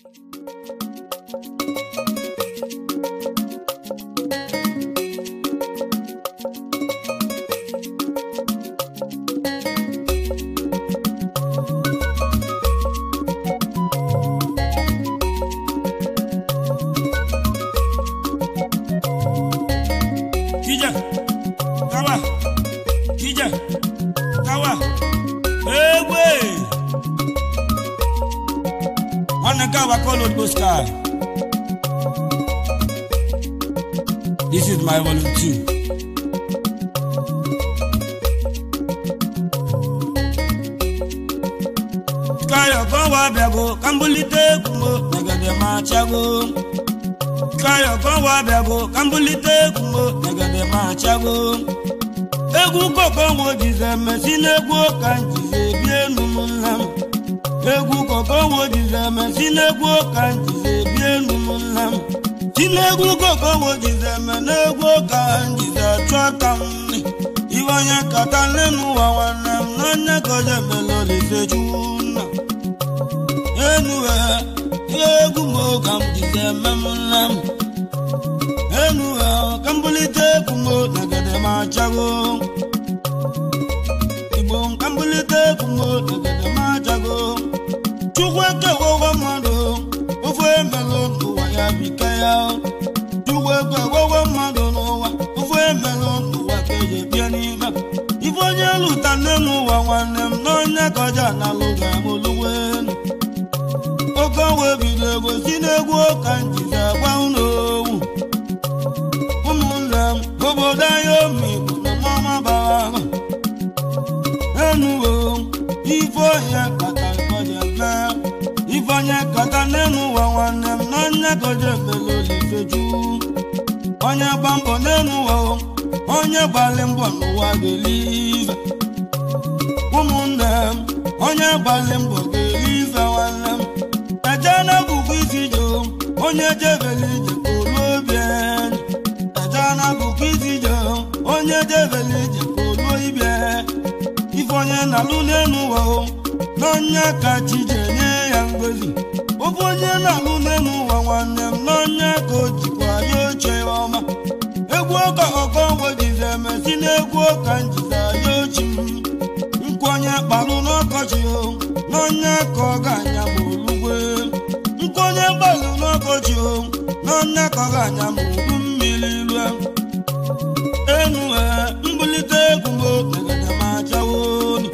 Kija, kawa, kija, kawa, egbe. Nwanne kawa call Old Sky. This is my volume two. Kayo kan wa bịago ka mbulite egwu m negede ma chago. Kayo kan wa bịago ka mbulite egwu m negede ma chago. Egwu koko wo jize mesi n'egwu ka njize bi enu m nna m. Egwu koko wo jize mesi n'egwu ka njize bi enu m nna m. Si n'egwu koko wo jize me n'egwu ka njize chụọ ka m nri. Iwe onye kata n'enu ụwa nwanne m n'onye ka o jebele olise chukwu nna. Enuwe egwu m ka m jize eme m nna m. Enuwe ka m bulite egwu m negede ma chago. Igbo ka m bulite egwu m negede ma chago. Chukwu ekewogo mmadụ ofu emelụ n'ụwa ya bike ya. Chukwu ekewogo mmadụ n'ụwa ofu emelụ n'ụwa ka eji bịa n'ime. Ife onye lụta nne n'ụwa nwanne m n'onye ka ọja na-alụ ga-amụlụwe enu. oke owe bido ego si n'egwu ụka njizi agba unu owu ụmụnne m obodo anyị omigbo na mama bara ahụ enuwo ife ohia kata kọje mee ife onye kata n'enu ụwa nwanne m na onye kọje mele olifeju onye gba mbọ n'enu ụwa o, onye gbalị mbọ n'ụwa ga-elive ụmụnne m onye gbalị mbọ ga-elive nwanne m Ejana bụkwa isi jo onye jebele ije kolu obi enyi Ejana bụkwa isi jo onye jebele ije kolu ibe ife onye na-alụ n'elu ụwa o n'onye ka chi ji enye ya ngozi ofe onye na-alụ n'elu ụwa nwanne m n'onye ka o jikwa ya oche ọma egwu ụka ọkọ ngwo jizi emesi n'egwu ụka njiza ya ochi m nkwenye kpalụ n'ọkọchị o n'onye ka ọ ga-anya ma olugwe nkwenye gbalụ n'ọkọchị o n'onye ka ọ ga-anya ma olu mmiri lue enu ee mbulite egwu m negede ma chawo ni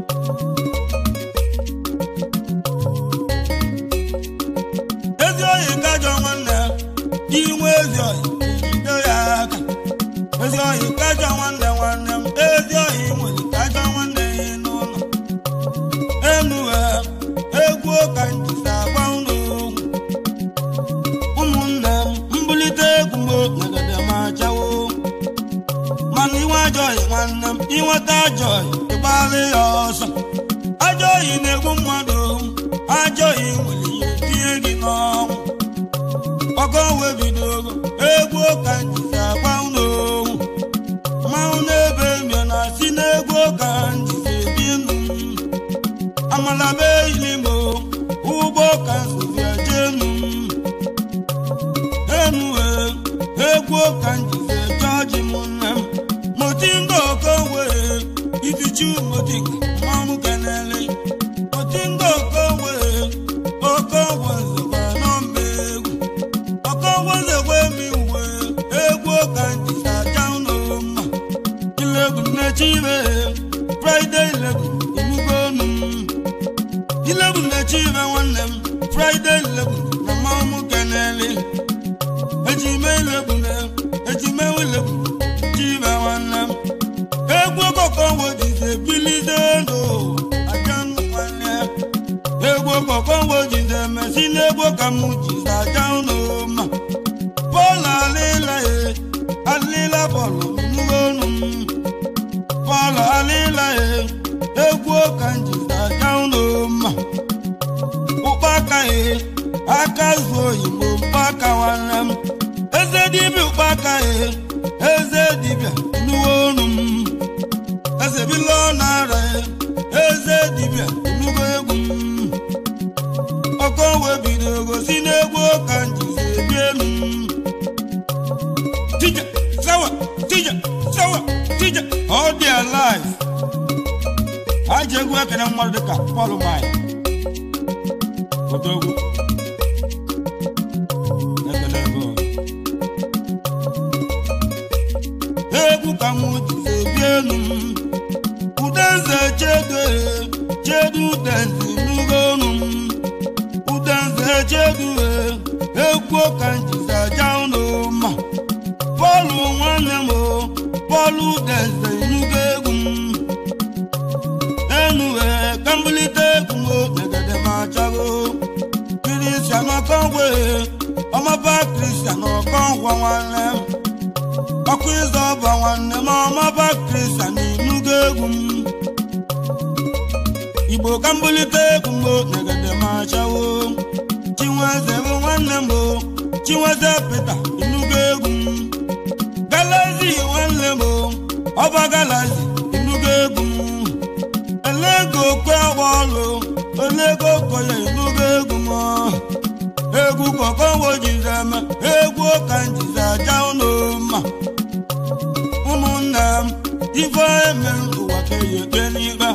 ezi oyi kajọ nwanne inwe ezi oyi jide ya aka ezi oyi kajọ nwanne nwanne m ezi oyi nwere kajọ nwanne ya n'ụlọ enu ee egwu ụka njisi agba unu okwu ụmụnne m mbulite egwu m negede ma chawo mana inwe ajọghị nwanne m inweta ajọghị ịgbalị ya ọsọ ajọghị na-egbu mmadụ ajọghị nwere ihe tinye gị n'ọnwụ ọkọ wee bidogo egwu ụka njizi agba unu okwu mmanwụ na-ebe mbịa na si n'egwu ụka njizi ebi ndụ m amala be ilimo ụgbọ ka nsozi ejenu enue egwu ka njize jọji m nne m motinga okowe ifichu motinga mmanwụ kenele motinga okowe okowe nzekwa nọmba egwu okowe nzekwa emi uwe egwu ka njize aja ụlọ mma ilegwu nne chibe friday ilegwu imugonu m ilebu na-echi ibe nwanne m fraịde ilebu na mmanwụ kenele ejime ilebu na ejime ilebu chi ibe nwanne m egwu ọkọkọ wojize bilize ndụ aja ndụ nwanne egwu ọkọkọ wojize mesi n'egwu ka m jize aja ụlọ ma bọọlụ alịla ye alịla bọọlụ n'ugonu m bọọlụ alịla ye egwu ka njize aja ụlọ ma ụkpaka ye aka zuo oyibo mkpaka nwanne m eze dibịa ụkpaka ye eze dibịa nuwe onu m eze bilo nara ye eze dibịa nuwe egwu m ọkọ wee bido gosi mmadụ dịka Paul Mai odogwu ekele ego egwu ka m jizi ebi elu m udenze chedo chedu udenze nugo olu m udenze chedu egwu ka m jizi aja ụlọ ma pọlụ nwanne m pọlụ udenze nugo egwu m enu ka mbulite egwu m negede ma chago kristian ọkọngwe ọmọba kristian ọkọngwa nwanne m ọkụ ịzọ ọba nwanne m ọmọba kristian inugo egwu m igbo ka mbulite egwu m negede ma chawo chinweze bụ nwanne m chinweze pete inugo egwu m galazi nwanne m ọba galazi inugo egwu m elego kwe ọlụ olego koya inugo egwu m egwu kọkọwo jizi eme egwu ka njizi aja ụlọ ma ụmụnne m ife eme ụwa ka eyi ekpe n'ikpe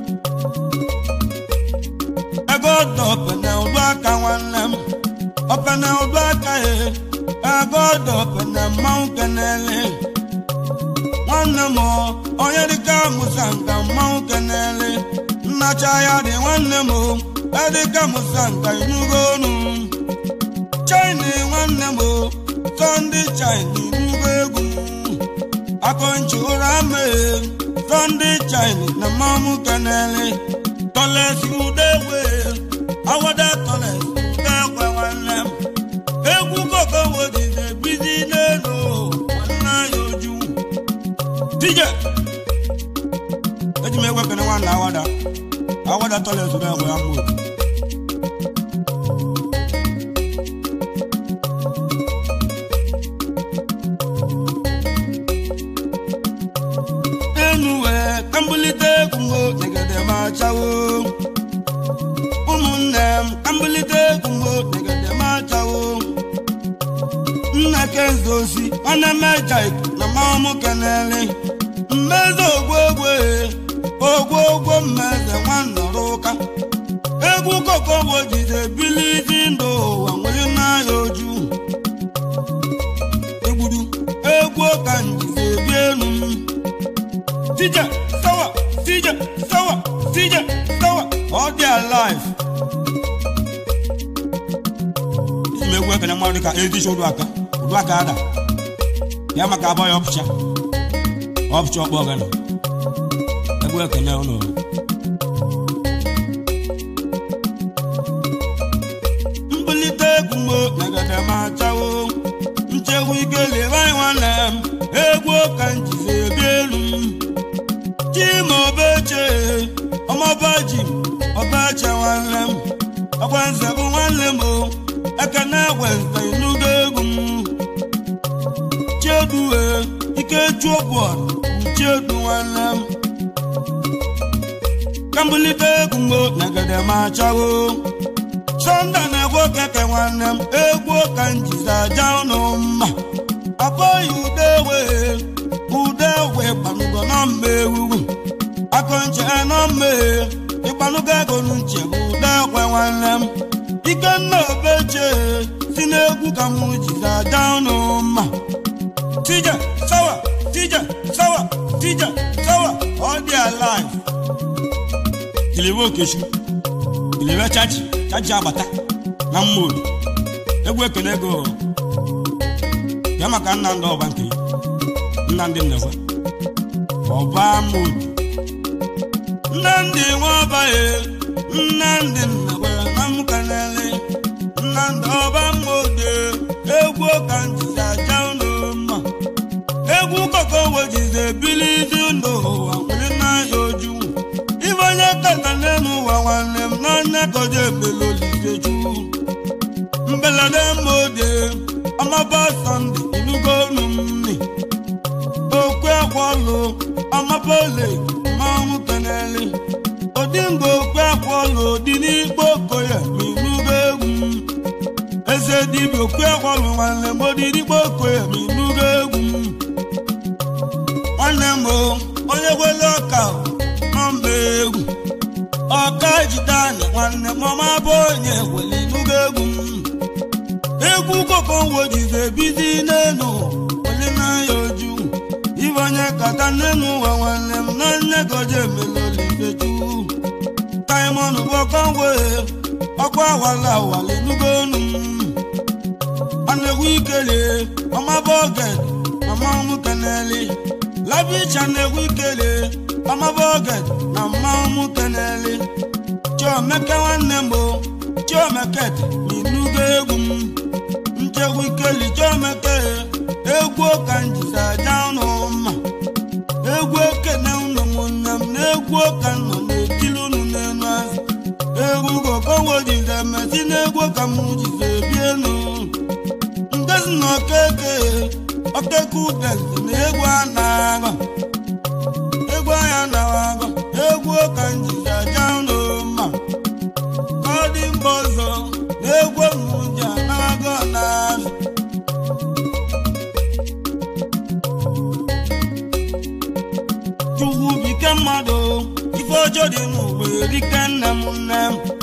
ego ọdọ opene ụdụ aka nwanne m opene ụdụ aka ya ego ọdọ opene mmanwụ kenele nwanne m onye dịka musa nka mmanwụ kenele nnacha ya dị nwanne m edịka musa nka inugo onu china nwanne m sọndị china inugo egwu akọnchi ụra mee sọndị china na mmanwụ kenele tọlesi udewe awada tọlesi udekwe nwanne m egwu koko wojize bizi n'elu nwanne ya oju dije eji m egwe kene nwanne awada awada tọlesi udekwe ya mgbe enu wee ka mbulite egwu m negede ma chawo ụmụnne m ka mbulite egwu m negede ma chawo nna kenzo osi nwanne mejik na mamụ kenele mmezi ogwogwe ogwogwo mmeze nwannọrọ ụka egwu kokowo jide bilizi ndụ ụwa nwere n'anya oju egburu egwu ka njizi ebi elu m Tija, sawa, tija, sawa, tija, sawa, all their life. Iji m egwu ekene mmadụ ka ezicha odu aka, odu aka ada. Ya maka abụọ ya ọpụcha. Ọpụcha ọkpọ ọgana. Egwu ekene ụnụ. Mbulite egwu m negede ma chawo. Nchekwa ike lebe anyị nwanne m. Egwu ka njizi ebi elu m. chimobeche ọmọba ji ọbache nwanne m ọgwanze bụ nwanne m ekene gwenze inugo egwu m chedue ikeju bọọlụ chedu nwanne m kambulite egwu m negede ma chawo sọnda na-egwu keke nwanne m egwu ka njizi aja ụnụ mma abụghị ude wee ude wee gbanugo na mma ewuwu akọnche na mma ịgbanugo ego n'uche bụ ude ekwe nwanne m ikenna obeche si n'egwu ka m jizi aja ụnụ mma tija sawa tija sawa tija sawa all their life kiliwe okechu kiliwe chachi chachi agbata na mmodu egwu ekene ego ya maka nna ndị ọba nke nnamdị nnekwe ọba mmodu nnamdị nwa ọba ye nnamdị nnekwe na mkanele nnamdị ọba mmodu egwu ka njizi aja ụlọ mma egwu koko wejizi ebilizi ndụ ụwa nwere n'anya oju ibe onye kata n'elu ụwa nwanne m n'anya koja ebelolizeju mbelade mmode ọmaba sọnde inugo olu mni okwe akwọlụ ọmaba ole mmanwụ keneli odingo okwe akwọlụ dị n'ikpe okoye ma inugo egwu eze dibịa okwe akwọlụ nwanne m odirigbo okoye ma inugo egwu nwanne m o onye gwele ọka nọmba egwu ọka jide anya nwanne m ọma bụ onye weli nugo egwu m egwu koko wojize ebizi n'elu weli n'anya oju ibe onye kata n'elu ụwa nwanne m na nne goje emelolifeju taimon bọkọwe ọkwa awala awali nugo onu m anegwu ikele ọma bụ oge mama m keneli labicha na-egwu ikele ọma bụ oge na mmanwụ m keneli chiomeke nwanne m bụ chiomeket n'inugo egwu m nchegwu ikeli chiomeke egwu ka njisi aja ụnụ mma egwu okene ụnụ ụmụnne m na egwu ka nọ na-ekili ụnụ n'elu azụ egwu gokowo jize mesi na egwu ka m jize ebi enu ndezi na okeke okeke udezi na egwu a na-agọ egwu anya na-agọ egwu ka njisi aja ụnụ mma ka ọ dị mba ọzọ na egwu mụji na-agọ na-azụ chukwu bike mmadụ ife ọjọọ dị n'ụwa erike nne m nne m